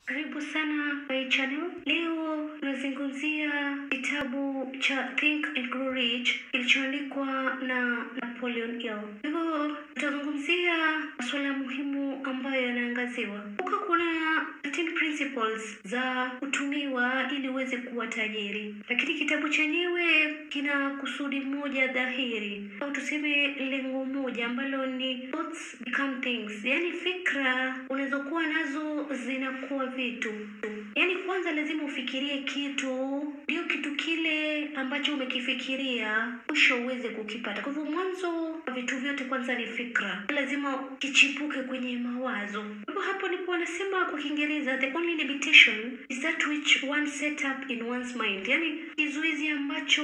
Karibu sana my channel. Leo tunazungumzia kitabu cha Think and Grow Rich kilichoandikwa na Napoleon Hill. Hivyo tutazungumzia masuala muhimu ambayo yanaangaziwa. Kumbuka kuna 13 principles za kutumiwa ili uweze kuwa tajiri, lakini kitabu chenyewe kina kusudi moja dhahiri, au tuseme lengo moja ambalo ni thoughts become things, yaani fikra unazokuwa nazo zinakuwa vitu. Yaani kwanza lazima ufikirie kitu, ndio kitu kile ambacho umekifikiria mwisho uweze kukipata. Kwa hivyo mwanzo wa vitu vyote kwanza ni fikra, lazima kichipuke kwenye mawazo. Kwa hivyo hapo ndipo wanasema kwa Kiingereza, the only limitation is that which one set up in one's mind, yaani kizuizi ambacho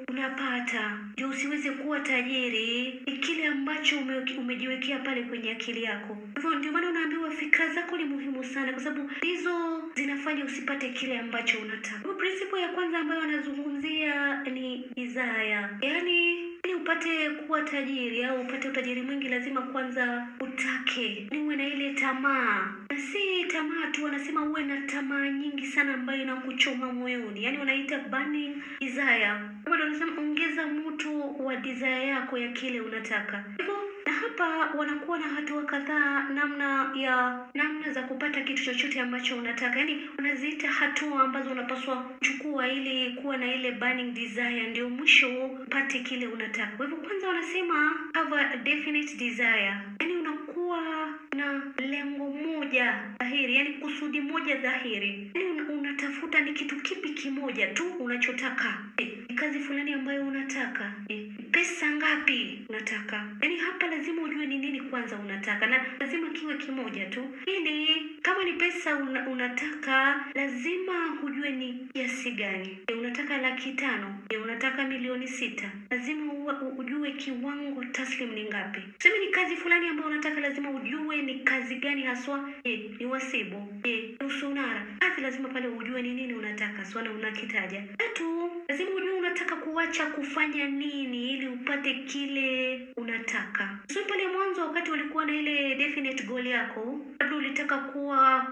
unapata ndio usiweze kuwa tajiri ni kile ambacho ume, umejiwekea pale kwenye akili yako. Kwa hivyo ndio maana unaambiwa fikra zako ni muhimu sana, kwa sababu hizo zinafanya usipate kile ambacho unataka. Kwa hivyo principle ya kwanza ambayo wanazungumzia ni desire, yaani ili upate kuwa tajiri au upate utajiri mwingi lazima kwanza utake, ni uwe na ile tamaa, na si tamaa tu, wanasema uwe na tamaa nyingi sana ambayo inakuchoma moyoni, yaani wanaita burning desire. Kwa hiyo wanasema ongeza moto wa desire yako ya kile unataka. Hivyo na hapa wanakuwa na hatua kadhaa namna ya namna za kupata kitu chochote ambacho unataka, yaani wanaziita hatua ambazo unapaswa kuchukua ili kuwa na ile burning desire, ndio mwisho upate kile unataka. Kwa hivyo kwanza wanasema have a definite desire, yaani unakuwa na lengo moja dhahiri, yaani kusudi moja dhahiri, yaani una- unatafuta ni kitu kipi kimoja tu unachotaka eh, ni kazi fulani ambayo unataka eh, pesa ngapi unataka, yaani hapa lazima ujue ni nini kwanza unataka, na lazima kiwe kimoja tu, ili kama ni pesa una, unataka lazima ujue ni kiasi gani. Je, unataka laki tano? Je, unataka milioni sita? Lazima uwe, ujue kiwango taslim ni ngapi. Tuseme ni kazi fulani ambayo unataka, lazima ujue ni kazi gani haswa. Je, ni wasibu? Je, ni usunara? Kazi lazima pale ujue ni nini unataka swala unakitaja. Tatu, lazima ujue unataka kuacha kufanya nini ili upate kile unataka. Sio pale mwanzo wakati ulikuwa na ile definite goal yako, labda ulitaka kuwa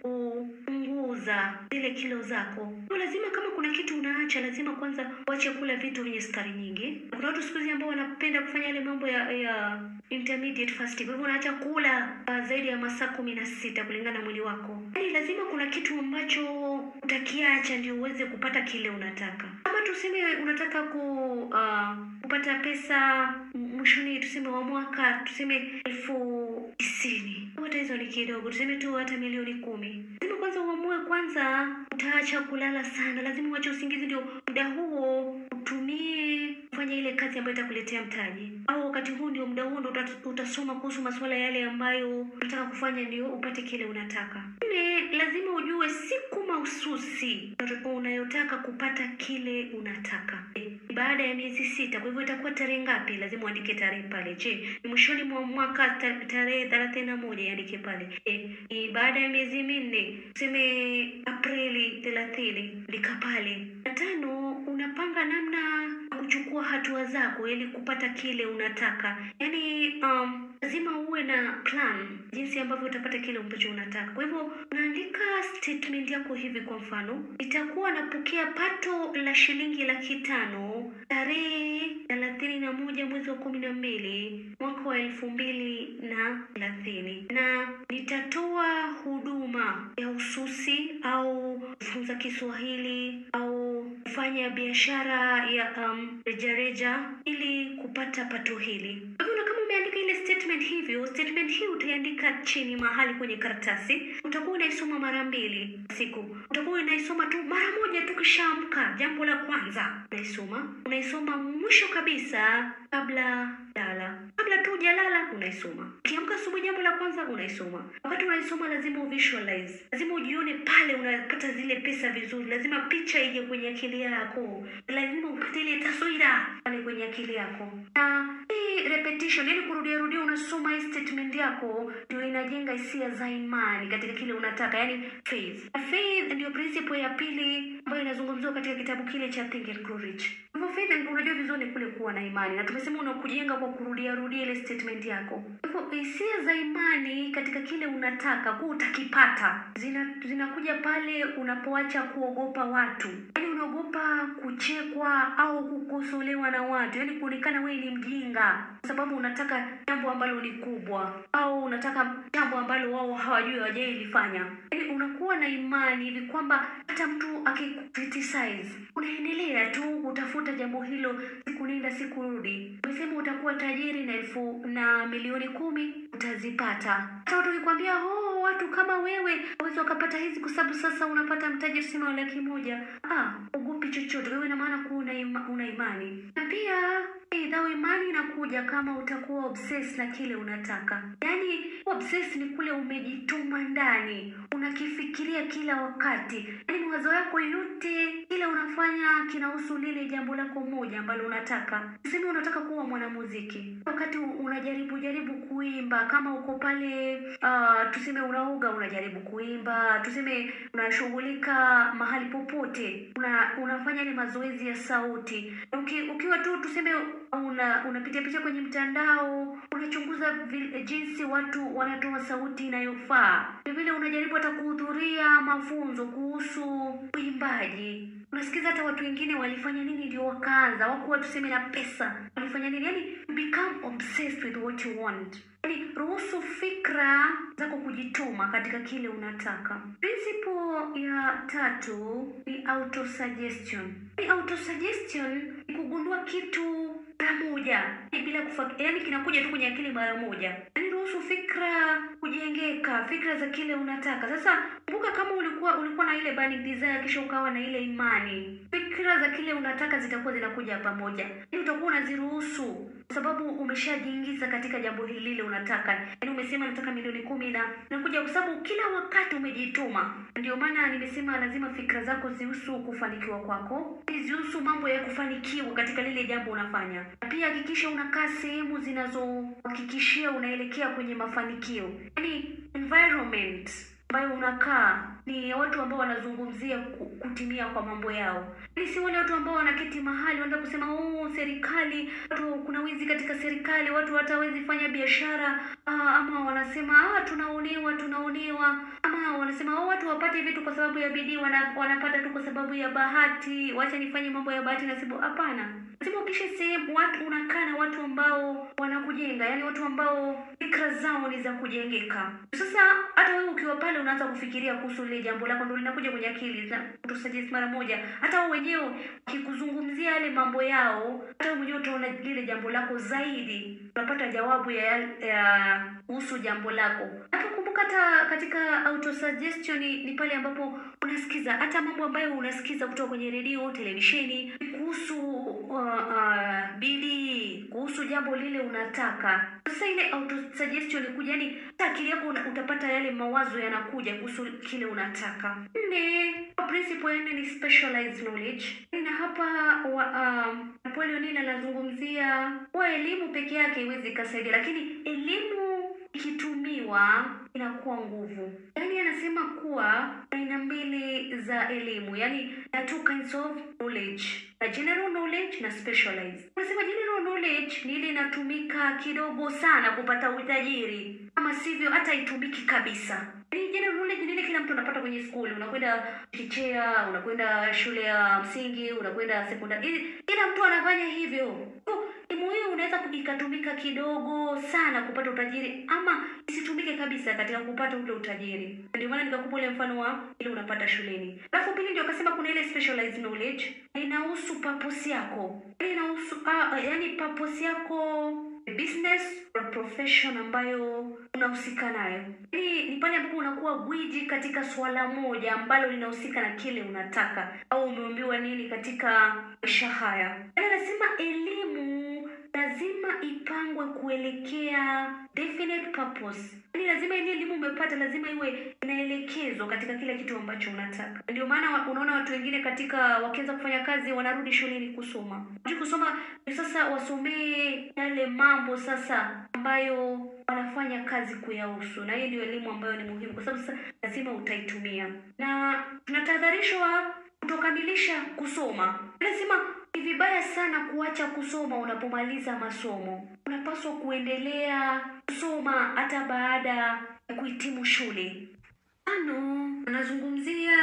kupunguza zile kilo zako. Kwa lazima kama kuna kitu unaacha, lazima kwanza uache kula vitu vyenye sukari nyingi. Kuna watu siku hizi ambao wanapenda kufanya yale mambo ya, ya intermediate fasting, kwa hivyo unaacha kula uh, zaidi ya masaa kumi na sita kulingana na mwili wako. Yaani lazima kuna kitu ambacho utakiacha ndio uweze kupata kile unataka. Kama tuseme unataka ku uh, kupata pesa mwishoni, tuseme wa mwaka, tuseme elfu tisini hata hizo ni kidogo, tuseme tu hata milioni kumi. Lazima kwanza uamue kwanza utaacha kulala sana, lazima uache usingizi, ndio muda huo utumie kufanya ile kazi ambayo itakuletea mtaji, au wakati huu ndio muda huo ndio utat- utasoma kuhusu masuala yale ambayo unataka kufanya ndio upate kile unataka. Nne, lazima ujue siku mahususi unayotaka kupata kile unataka. Eh, baada ya miezi sita, kwa hivyo itakuwa tarehe ngapi? Lazima uandike tarehe pale. Je, ni mwishoni mwa mwaka ta- tarehe thelathini na moja iandike pale. Eh, ni baada ya miezi minne, tuseme Aprili thelathini, andika pale. Na tano, unapanga namna ya kuchukua hatua zako ili kupata kile unataka. Yaani um, lazima uwe na plan jinsi ambavyo utapata kile ambacho unataka. Kwa hivyo unaandika statement yako hivi, kwa mfano, nitakuwa napokea pato la shilingi laki tano tarehe thelathini na moja mwezi wa kumi na mbili mwaka wa elfu mbili na thelathini na nitatoa huduma ya ususi au kufunza Kiswahili au kufanya biashara ya um, rejareja ili kupata pato hili. Kwa hivyo na kama umeandika ile statement hivyo, statement hii utaiandika chini mahali kwenye karatasi. Utakuwa unaisoma mara mbili kwa siku. Utakuwa unaisoma tu mara moja tu kishaamka, jambo la kwanza unaisoma. Unaisoma mwisho kabisa kabla lala, kabla tu hujalala unaisoma. Ukiamka asubuhi, jambo la kwanza unaisoma. Wakati unaisoma lazima uvisualize, lazima ujione pale unapata zile pesa vizuri, lazima picha ije kwenye akili yako, lazima upate ile taswira pale kwenye akili yako na hii repetition, yani kurudia rudia, unasoma hii statement yako, ndio inajenga hisia za imani katika kile unataka, yani faith. Na faith ndio principle ya pili ambayo inazungumziwa katika kitabu kile cha Think and Grow Rich. Hivyo hivyo faith and unajua vizuri ni kule kuwa na imani na tumesema unakujenga kwa kurudia rudia ile statement yako hivyo hisia za imani katika kile unataka kuwa utakipata zina zinakuja pale unapoacha kuogopa watu yaani unaogopa kuchekwa au kukosolewa na watu yaani kuonekana wewe ni mjinga kwa sababu unataka jambo ambalo ni kubwa au unataka jambo ambalo wao hawajui hawajailifanya yaani unakuwa na imani hivi kwamba hata mtu akikriticize unaendelea tu kutafuta jambo hilo siku nenda siku rudi umesema utakuwa tajiri na elfu na milioni kumi utazipata hata watu wakikwambia oh watu kama wewe waweza wakapata hizi kwa sababu sasa unapata mtaji tuseme wa laki moja ah ugopi chochote wewe ina maana kuwa una, ima, una imani na pia eh, dhao imani inakuja kama utakuwa obsessed na kile unataka yaani obsessed ni kule umejituma ndani unakifikiria kila wakati yaani mawazo yako yote kile unafanya kinahusu lile jambo lako moja ambalo unataka tuseme unataka kuwa mwanamuziki wakati unajaribu jaribu kuimba kama uko pale uh, tuseme unaoga unajaribu kuimba tuseme unashughulika mahali popote una, unafanya ile mazoezi ya sauti Uki, ukiwa tu tuseme una unapitia pitia kwenye mtandao unachunguza vile, jinsi watu wanatoa sauti inayofaa vile unajaribu hata kuhudhuria mafunzo kuhusu uimbaji unasikiza hata watu wengine walifanya nini ndio wakaanza wakuwa tuseme na pesa walifanya nini yani become obsessed with what you want yani ruhusu fikra zako kujituma katika kile unataka principle ya tatu ni autosuggestion ni autosuggestion ni kugundua kitu mara moja bila kufa yani kinakuja tu kwenye akili mara moja yani ruhusu fikra kujengeka fikra za kile unataka sasa kumbuka kama ulikuwa ulikuwa na ile burning desire kisha ukawa na ile imani fikra za kile unataka zitakuwa zinakuja pamoja yani utakuwa unaziruhusu kwa sababu umeshajiingiza katika jambo hili lile unataka yani umesema nataka milioni kumi na nakuja kwa sababu kila wakati umejituma ndio maana nimesema lazima fikra zako zihusu kufanikiwa kwako zihusu mambo ya kufanikiwa katika lile jambo unafanya na pia hakikisha unakaa sehemu zinazohakikishia unaelekea kwenye mafanikio yani environment ambayo unakaa ni watu ambao wanazungumzia kutimia kwa mambo yao ni si wale watu ambao wanaketi mahali wanaenda kusema oh serikali watu kuna wizi katika serikali watu watawezi fanya biashara ah, ama wanasema ah, tunaonewa tunaonewa ama wanasema oh, watu wapate vitu kwa sababu ya bidii wana, wanapata tu kwa sababu ya bahati wacha nifanye mambo ya bahati na sababu hapana lazima ukishe sehemu watu unakaa na watu ambao wanakujenga yani watu ambao fikra zao ni za kujengeka sasa hata wewe ukiwa pale unaanza kufikiria kuhusu lile jambo lako ndo linakuja kwenye akili tusajisi mara moja hata wao wenyewe wakikuzungumzia yale mambo yao hata wewe mwenyewe utaona lile jambo lako zaidi unapata jawabu ya ya kuhusu jambo lako hapo kumbuka hata katika autosuggestion ni, ni pale ambapo unasikiza hata mambo ambayo unasikiza kutoka kwenye redio televisheni kuhusu uh, uh, bidii kuhusu jambo lile unataka sasa ile autosuggestion kuja yani hata akili yako utapata yale mawazo yanakuja kuhusu kile unataka nne principle ya nne ni specialized knowledge na hapa wa, um, Napoleon Hill anazungumzia kuwa elimu peke yake iwezi ikasaidia lakini elimu ikitumiwa inakuwa nguvu yaani anasema kuwa aina mbili za elimu yaani na two kinds of knowledge na general knowledge na specialized anasema general knowledge ni ile inatumika kidogo sana kupata utajiri ama sivyo hata itumiki kabisa yaani general knowledge ni ile kila mtu anapata kwenye skuli unakwenda chichea unakwenda shule ya msingi unakwenda sekondari kila mtu anafanya hivyo elimu hiyo unaweza ikatumika kidogo sana kupata utajiri ama isitumike kabisa katika kupata ule utajiri ndio maana nikakupa ule mfano wa ile unapata shuleni alafu pili ndio akasema kuna ile specialized knowledge inahusu purpose yako inahusu ah, yani purpose yako business or profession ambayo unahusika nayo hii ni pale ambapo unakuwa gwiji katika swala moja ambalo linahusika na kile unataka au umeambiwa nini katika maisha haya yani anasema elimu lazima ipangwe kuelekea definite purpose yani lazima ile elimu umepata lazima iwe inaelekezwa katika kile kitu ambacho unataka ndio maana unaona watu wengine katika wakianza kufanya kazi wanarudi shuleni kusoma Wajui kusoma sasa wasomee yale mambo sasa ambayo wanafanya kazi kuyahusu na hiyo ndio elimu ambayo ni muhimu kwa sababu sasa lazima utaitumia na tunatahadharishwa kutokamilisha kusoma lazima ni vibaya sana kuacha kusoma unapomaliza masomo. Unapaswa kuendelea kusoma hata baada ya kuhitimu shule. Tano, anazungumzia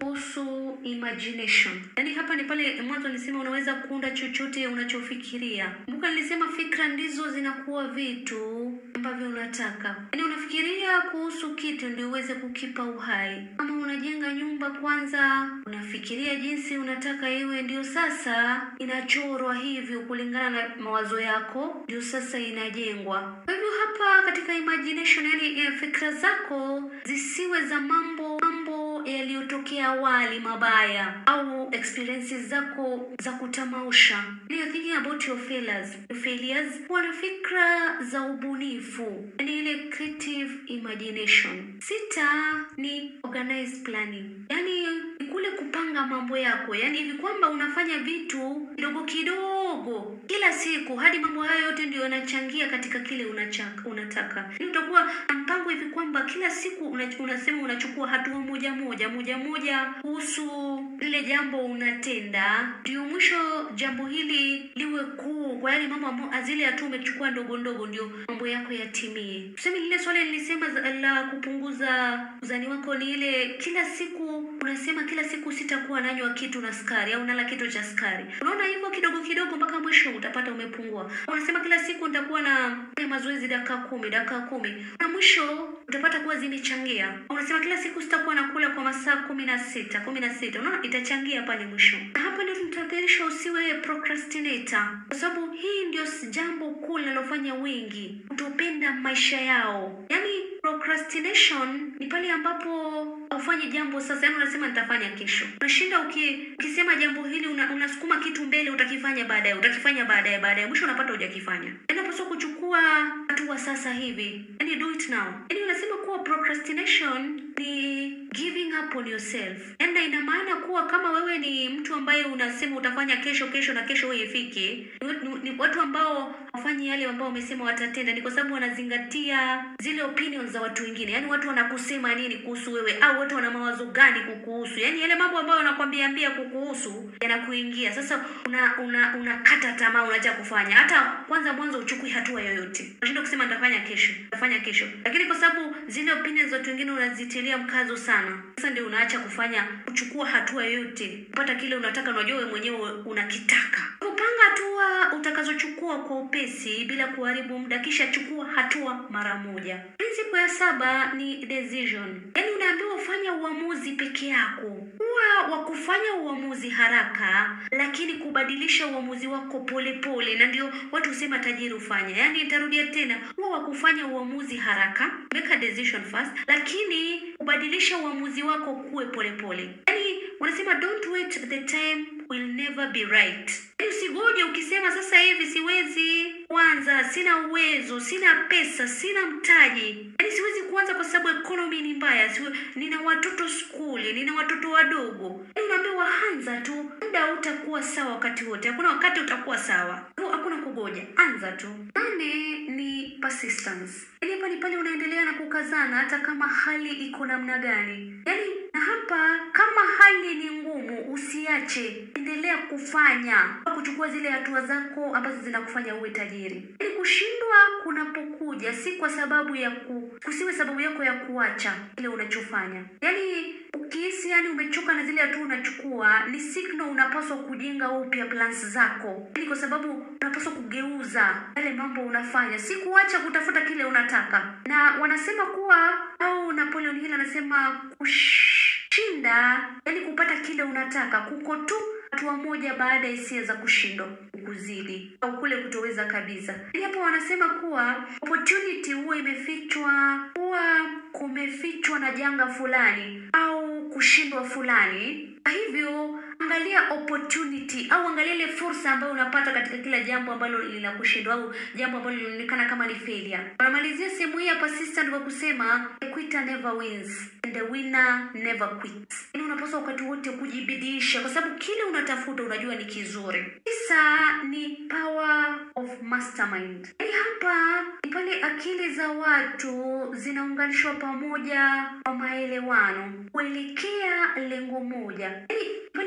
kuhusu imagination. Yaani hapa ni pale mwanzo nilisema unaweza kuunda chochote unachofikiria. Kumbuka nilisema fikra ndizo zinakuwa vitu ambavyo unataka. Yaani unafikiria kuhusu kitu ndio uweze kukipa uhai. Kama unajenga nyumba kwanza, unafikiria jinsi unataka iwe, ndio sasa inachorwa hivyo kulingana na mawazo yako, ndio sasa inajengwa. Kwa hivyo hapa katika imagination, yani eh, fikra zako zisiwe za mambo mambo yaliyotokea awali mabaya au experiences zako za kutamausha. You're thinking about your failures. Your failures kuwa na fikra za ubunifu, yani ile creative imagination. Sita ni organized planning, yani ni kule kupanga mambo yako, yani hivi kwamba unafanya vitu kidogo kidogo kila siku hadi mambo hayo yote ndio yanachangia katika kile unachaka, unataka. Yani utakuwa na mpango hivi kwamba kila siku una, unasema unachukua hatua moja moja moja moja kuhusu lile jambo unatenda, ndio mwisho jambo hili liwe kuu, kwa yale mambo ambayo zile hatua umechukua ndogo ndogo, ndio mambo yako yatimie. Tuseme lile swali nilisema za- la kupunguza uzani wako ni ile, kila siku unasema kila siku sitakuwa nanywa kitu na sukari au nala kitu cha sukari. Unaona hivyo kidogo kidogo mpaka mwisho utapata umepungua. Unasema kila siku nitakuwa na fanya mazoezi dakika kumi dakika kumi na mwisho utapata kuwa zimechangia. Unasema kila siku sitakuwa nakula kwa masaa kumi na sita kumi na sita unaona itachangia pale mwisho. Na hapa ndio tunatahadharishwa usiwe procrastinator, kwa sababu hii ndio s- jambo kuu linalofanya wengi kutopenda maisha yao. Yaani procrastination ni pale ambapo haufanyi jambo sasa, yaani unasema nitafanya kesho. Unashinda uki, ukisema jambo hili una, unasukuma kitu mbele, utakifanya baadaye, utakifanya baadaye, baadaye, mwisho unapata hujakifanya. Yaani unapaswa kuchukua hatua sasa hivi, yaani do it now. Yaani unasema kuwa procrastination ni giving up on yourself, yaani na ina maana kuwa kama wewe ni mtu ambaye unasema utafanya kesho kesho na kesho wewe ifike, ni, ni, ni watu ambao wafanyi yale ambao wamesema watatenda, ni kwa sababu wanazingatia zile opinions za watu wengine, yaani watu wanakusema nini kuhusu wewe, au watu wana mawazo gani kukuhusu, yaani yale mambo ambayo wanakwambia ambia kukuhusu yanakuingia. Sasa una una unakata tamaa, unaacha kufanya, hata kwanza mwanzo uchukui hatua yoyote, unashinda kusema nitafanya kesho, nitafanya kesho, lakini kwa sababu zile opinions za watu wengine unazitilia mkazo sana, sasa ndio unaacha kufanya, kuchukua hatua yoyote, kupata kile unataka, unajua wewe mwenyewe unakitaka. Kupanga hatua utakazochukua kwa upesi bila kuharibu muda, kisha chukua hatua mara moja. Principle ya saba ni decision, yaani unaambiwa ufanya uamuzi peke yako. Huwa wa kufanya uamuzi haraka, lakini kubadilisha uamuzi wako polepole, na ndio watu husema tajiri hufanya. Yaani nitarudia tena, huwa wa kufanya uamuzi haraka, make a decision fast, lakini kubadilisha uamuzi wako kuwe polepole. Yaani wanasema don't wait, the time will never be right. Yaani usigoje ukisema sasa hivi siwezi kuanza, sina uwezo, sina pesa, sina mtaji, yaani siwezi kuanza kwa sababu economy ni mbaya, siwe, nina watoto skuli, nina watoto wadogo. Yaani unaambiwa anza tu, muda hautakuwa sawa wakati wote, hakuna wakati utakuwa sawa, Hu- hakuna kugoja, anza tu. Nane ni persistence, yaani hapa ni pale unaendelea na kukazana hata kama hali iko namna gani, yaani na hapa kama hali ni ngumu, usiache, endelea kufanya au kuchukua zile hatua zako ambazo zinakufanya uwe tajiri. Yaani kushindwa kunapokuja si kwa sababu ya ku, kusiwe sababu yako ya kuacha kile unachofanya. Yaani ukihisi yani umechoka na zile hatua unachukua, ni signal unapaswa kujenga upya plans zako, yaani kwa sababu unapaswa kugeuza yale mambo unafanya, si kuacha kutafuta kile unataka. Na wanasema kuwa au Napoleon Hill anasema kushinda, yani kupata kile unataka, kuko tu hatua moja baada ya hisia za kushindwa kuzidi au kule kutoweza kabisa. Yaani hapo wanasema kuwa opportunity huwa imefichwa, huwa kumefichwa na janga fulani au kushindwa fulani. Kwa hivyo angalia opportunity au angalia ile fursa ambayo unapata katika kila jambo ambalo linakushindwa au jambo ambalo linaonekana kama ni failure. Wanamalizia sehemu hii ya persistent kwa kusema a quitter never wins and a winner never quits. Yaani unapaswa wakati wote kujibidiisha kwa sababu kile unatafuta unajua ni kizuri. Tisa ni power of mastermind. Yaani hapa ni pale akili za watu zinaunganishwa pamoja kwa maelewano kuelekea lengo moja. Yaani pale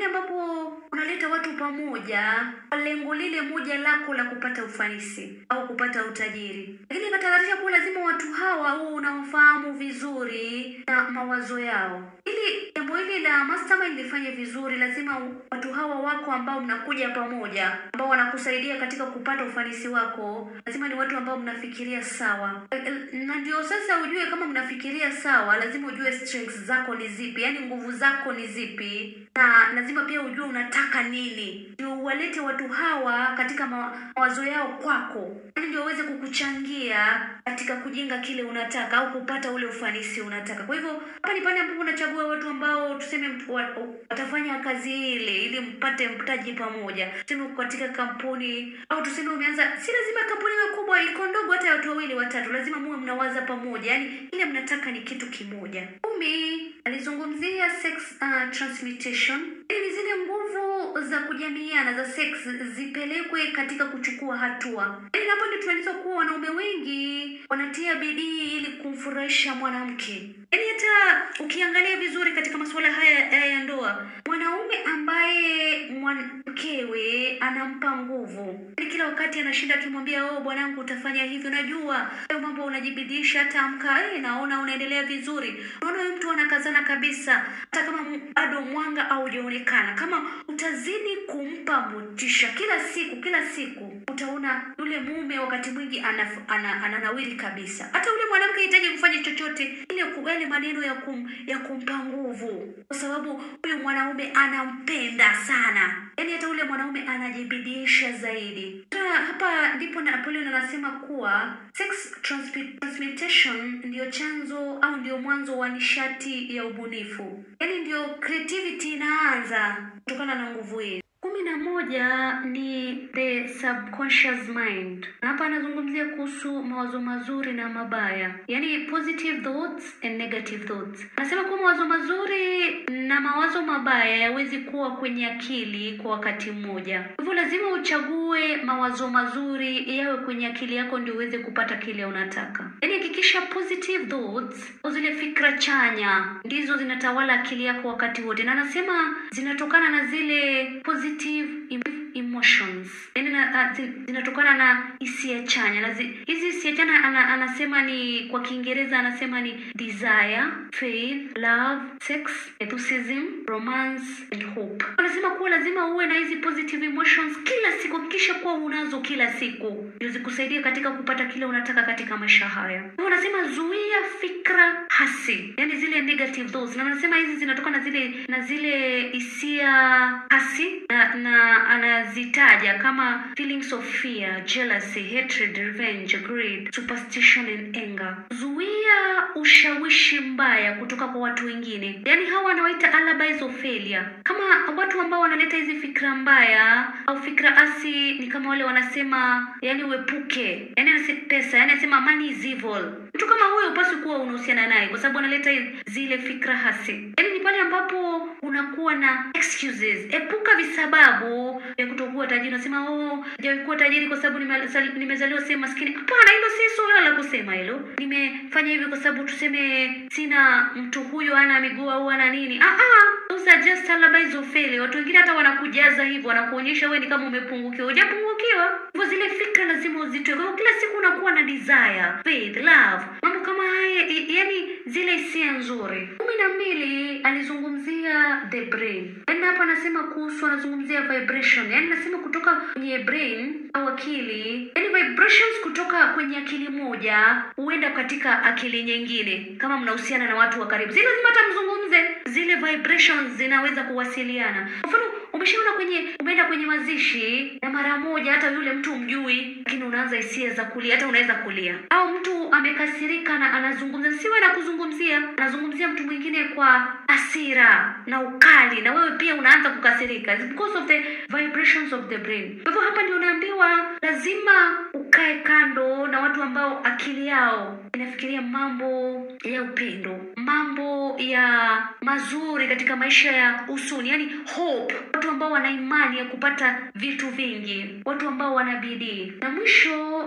pale ambapo unaleta watu pamoja kwa lengo lile moja lako la kupata ufanisi au kupata utajiri. Lakini ikatahadharisha kuwa lazima watu hawa uwe unawafahamu vizuri na mawazo yao. Ili jambo hili la mastermind lifanye vizuri, lazima watu hawa wako ambao mnakuja pamoja, ambao wanakusaidia katika kupata ufanisi wako, lazima ni watu ambao mnafikiria sawa. Na ndio sasa ujue kama mnafikiria sawa, lazima ujue strengths zako ni zipi, yaani nguvu zako ni zipi, na lazima pia ujue unataka nini, ndio uwalete watu hawa katika ma- mawazo yao kwako, yaani ndio waweze kukuchangia katika kujenga kile unataka au kupata ule ufanisi unataka. Kwa hivyo hapa ni pale ambapo unachagua watu ambao tuseme mtu wa- watafanya kazi ile ili mpate mtaji pamoja, tuseme uko katika kampuni au tuseme umeanza, si lazima kampuni iwe kubwa, iko ndogo, hata watu wawili watatu, lazima muwe mnawaza pamoja, yaani ile mnataka ni kitu kimoja. Kumi alizungumzia sex uh, transmutation, ili ni zile nguvu za kujamiana za sex zipelekwe katika kuchukua hatua. Yaani hapo ndio tunaelezwa kuwa wanaume wengi wanatia bidii ili kumfurahisha mwanamke. Yaani hata ukiangalia vizuri katika masuala haya haya ya ndoa, mwanaume ambaye mwanamkewe anampa nguvu, yaani kila wakati anashinda akimwambia oh, bwanangu utafanya hivi, unajua hayo mambo unajibidisha, hata amka, eh, naona unaendelea vizuri. Unaona huyu mtu anakazana kabisa, hata kama m- bado mwanga haujaonekana. Kama utazidi kumpa motisha kila siku kila siku, utaona yule mume wakati mwingi anaf, ana, ananawiri kabisa. Hata yule mwanamke hahitaji kufanya chochote, ile ku- yale maneno ya kum, ya kumpa nguvu, kwa sababu huyu mwanaume anampenda sana, yaani hata yule mwanaume anajibidisha zaidi. Ta, hapa ndipo Napoleon anasema kuwa sex transmi- transmutation ndiyo chanzo au ndio mwanzo wa nishati ya ubunifu, yaani ndio creativity inaanza kutokana na nguvu hii. Kumi na moja ni the subconscious mind. Na hapa anazungumzia kuhusu mawazo mazuri na mabaya, yaani positive thoughts and negative thoughts. Anasema kuwa mawazo mazuri na mawazo mabaya yawezi kuwa kwenye akili kwa wakati mmoja, hivyo lazima uchague mawazo mazuri yawe kwenye akili yako ndio uweze kupata kile unataka. Yaani hakikisha positive thoughts au zile fikra chanya ndizo zinatawala akili yako wakati wote, na anasema zinatokana na zile positive em- emotions, yaani na, a- zi- zinatokana na hisia chanya na zi, hizi hisia chanya ana, anasema ni kwa Kiingereza anasema ni desire, faith, love, sex, enthusiasm, romance and hope. Anasema kuwa lazima uwe na hizi positive emotions kila siku, hakikisha kuwa unazo kila siku ndio zikusaidia katika kupata kile unataka katika maisha haya. Kwa hiyo anasema zuia fikra hasi, yani zile negative thoughts, na anasema hizi zinatokana na zile na zile hisia hasi na, na anazitaja kama feelings of fear, jealousy, hatred, revenge, greed, superstition and anger. Zuia ushawishi mbaya kutoka kwa watu wengine, yaani hawa wanawaita alibis of failure. Kama watu ambao wanaleta hizi fikra mbaya au fikra asi ni kama wale wanasema, yani uepuke, yani anasema pesa, yani anasema money is evil. Mtu kama huyo upaswi kuwa unahusiana naye kwa sababu analeta zile fikra hasi. Yani ni pale ambapo unakuwa na excuses. Epuka visababu vya kutokuwa tajiri. Unasema oh, sijawahi kuwa tajiri kwa sababu nimezali- nimezaliwa sehemu maskini. Hapana, hilo si suala la kusema hilo. Nimefanya hivyo kwa sababu tuseme sina mtu huyo ana miguu au ana nini. Ah ah, those are just alibis of failure. Watu wengine hata wanakujaza hivyo, wanakuonyesha wewe ni kama umepungukiwa. Hujapungukiwa. Hivyo zile fikra lazima uzitoe. Kwa hiyo kila siku unakuwa na desire, faith, love, mambo kama haya, i- yani zile hisia nzuri. kumi na mbili alizungumzia the brain, yaani hapa anasema kuhusu, anazungumzia vibration, yaani anasema kutoka kwenye brain au akili, yaani vibrations kutoka kwenye akili moja huenda katika akili nyingine, kama mnahusiana na watu wa karibu, si lazima hata mzungumze, zile vibrations zinaweza kuwasiliana. Kwa mfano umeshaona kwenye umeenda kwenye mazishi na mara moja hata yule mtu mjui, lakini unaanza hisia za kulia, hata unaweza kulia. Au mtu amekasirika na anazungumza, siwe na kuzungumzia, anazungumzia mtu mwingine kwa hasira na ukali, na wewe pia unaanza kukasirika It's because of the vibrations of the brain. Kwa hivyo hapa ndio unaambiwa lazima ukae kando na watu ambao akili yao inafikiria mambo ya upendo, mambo ya mazuri katika maisha ya usoni, yani hope, watu ambao wana imani ya kupata vitu vingi, watu ambao wana bidii. Na mwisho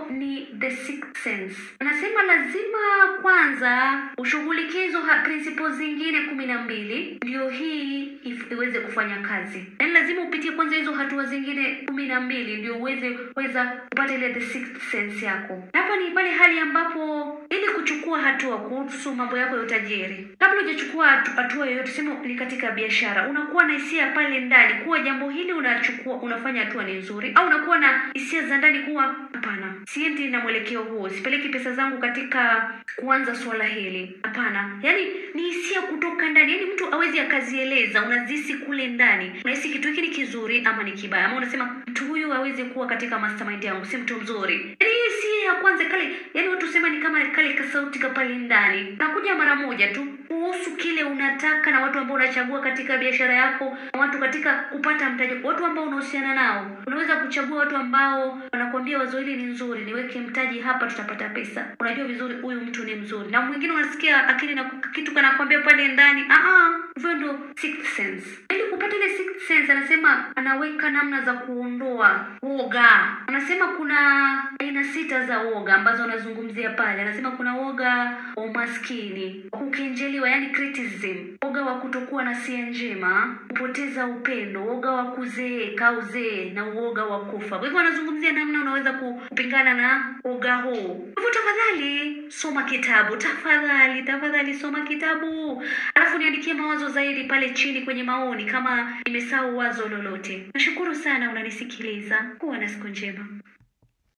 ni the sixth sense. Anasema lazima kwanza ushughulikie hizo ha- principles zingine kumi na mbili ndio hii if- iweze kufanya kazi. Yaani lazima upitie kwanza hizo hatua zingine kumi na mbili ndio uweze kuweza kupata ile the sixth sense yako. Na Hapa ni pale hali ambapo ili kuchukua hatua kuhusu mambo yako ya utajiri, kabla hujachukua hatu- hatua yoyote, sema ni katika biashara, unakuwa na hisia pale ndani kuwa jambo hili unachukua unafanya hatua ni nzuri, au unakuwa na hisia za ndani kuwa hapana, siendi na mwelekeo huo, sipeleki pesa zangu katika kuanza swala hili, hapana. Yani ni hisia kutoka ndani, yani mtu awezi akazieleza, unazisi kule ndani, unahisi kitu hiki ni kizuri ama ni kibaya, ama unasema mtu huyu awezi kuwa katika mastermind yangu, si mtu mzuri. Yani hii hisia ya kwanza kale, yani watu sema ni kama kale kasauti ka pale ndani, nakuja mara moja tu kuhusu kile unataka na watu ambao unachagua katika biashara yako, na watu katika kupata mtaji, watu ambao unahusiana nao. Unaweza kuchagua watu ambao wanakuambia wazo hili ni nzuri, niweke mtaji hapa, tutapata pesa. Unajua vizuri huyu mtu ni mzuri, na mwingine unasikia akili na kitu kanakwambia pale ndani, ah ah, hivyo ndo sixth sense. Ili kupata ile sixth sense, anasema anaweka namna za kuondoa woga. Anasema kuna aina sita za woga ambazo anazungumzia pale. Anasema kuna woga wa umaskini, wa kukenjeliwa, yani criticism, woga wa kutokuwa na sia njema, kupoteza upendo, woga wa kuzeeka au uzee na uoga wa kufa. Kwa hivyo anazungumzia namna unaweza ku- kupingana na woga huu. Kwa hivyo tafadhali soma kitabu, tafadhali tafadhali soma kitabu, alafu niandikie mawazo zaidi pale chini kwenye maoni kama nimesahau wazo lolote. Nashukuru sana unanisikiliza. Kuwa na siku njema.